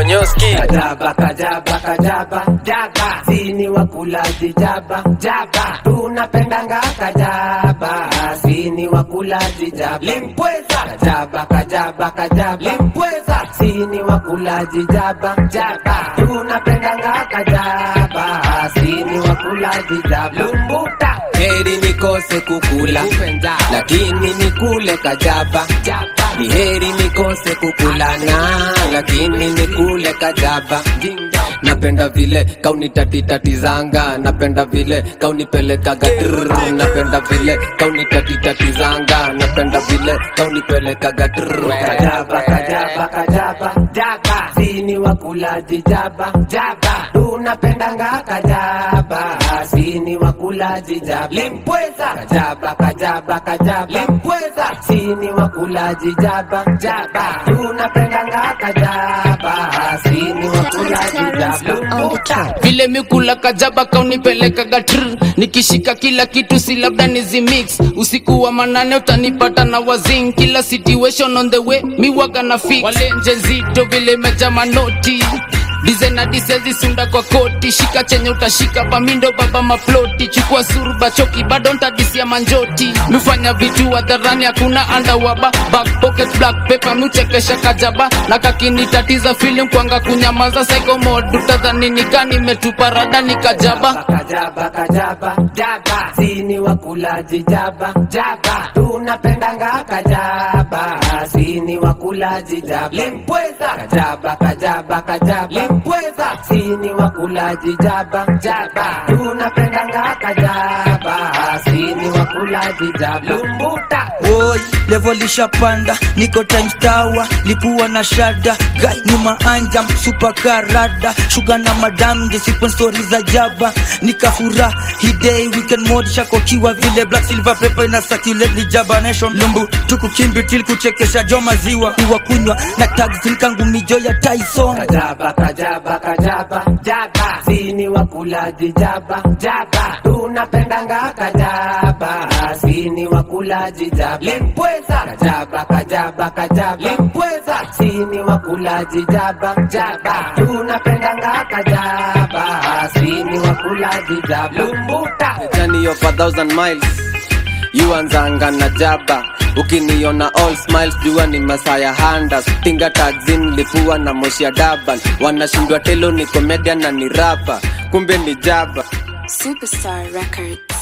Konyoski Kajaba, kajaba, kajaba, jaba, sini wakulaji jaba, jaba, tunapendanga kajaba, sini wakulaji jaba, limpweza, kajaba, kajaba, kajaba, limpweza, sini wakulaji jaba, jaba, tunapendanga kajaba, sini wakulaji jaba, lumbuta, heri nikose kukula, lakini nikule kajaba, ni heri nikose kukulana, lakini nikule kajaba. Napenda vile kauni tati tati zanga, napenda vile kauni pelekaga trrr, napenda vile kauni tati tati zanga, napenda vile kauni pelekaga trrr. Kajaba, kajaba, kajaba, jaba, sini wakulaji jaba, jaba, tunapendanga kajaba, sini wakulaji jaba, limpweza, kajaba, kajaba, kajaba, limpweza, sini wakulaji jaba, jaba, tunapendanga kajaba, sini wakulaji jaba, lumbuta. vile mikula kajaba kaunipeleka gatr nikishika kila kitu si labda nizimix usiku wa manane utanipata na wazing kila situation on the way miwaga na fix walenje nzito vile meja manoti dizena disezi sunda kwa koti shika chenye utashika pamindo baba maploti chukua surba choki bado ntadisia manjoti mifanya vitu hadharani hakuna andawaba back pocket black paper miuchekesha kajaba na kakinitatiza film kwanga kunyamaza psycho mode utadhani nika nimetupa rada nikajaba Kajaba, kajaba, jaba, sini wakulaji jaba, jaba, tunapendanga kajaba, sini wakulaji jaba, limpweza, kajaba, kajaba, kajaba, limpweza, sini wakulaji jaba, jaba, tunapendanga kajaba, sini wakulaji jaba, lumbuta, Oi, level ishapanda, niko times tower, lipua na shada, guy nyuma anjam, super karada, shuga na madam, jesipo story za jaba, nikafura, hidei weekend mode, shakokiwa vile black silver pepper na circulate ni jaba nation, lumbu, tukukimbi til kuchekesha jo maziwa, kuwa kunywa, na tags nkangu mijo ya Tyson. Kajaba, kajaba, kajaba, jaba, sini wakulaji jaba, jaba, tunapendanga kajaba, sini wakulaji jaba, limpweza, kajaba, kajaba, kajaba, limpweza, sini wakulaji jaba, jaba, tunapendanga kajaba, sini wakulaji jaba, lumbuta. journey of a thousand miles yuanzanga na jaba ukiniona all smiles jua ni masaya handas tinga tagzin lipua na moshi ya daban wanashindwa telo ni komedia na ni rapa kumbe ni jaba Superstar Records.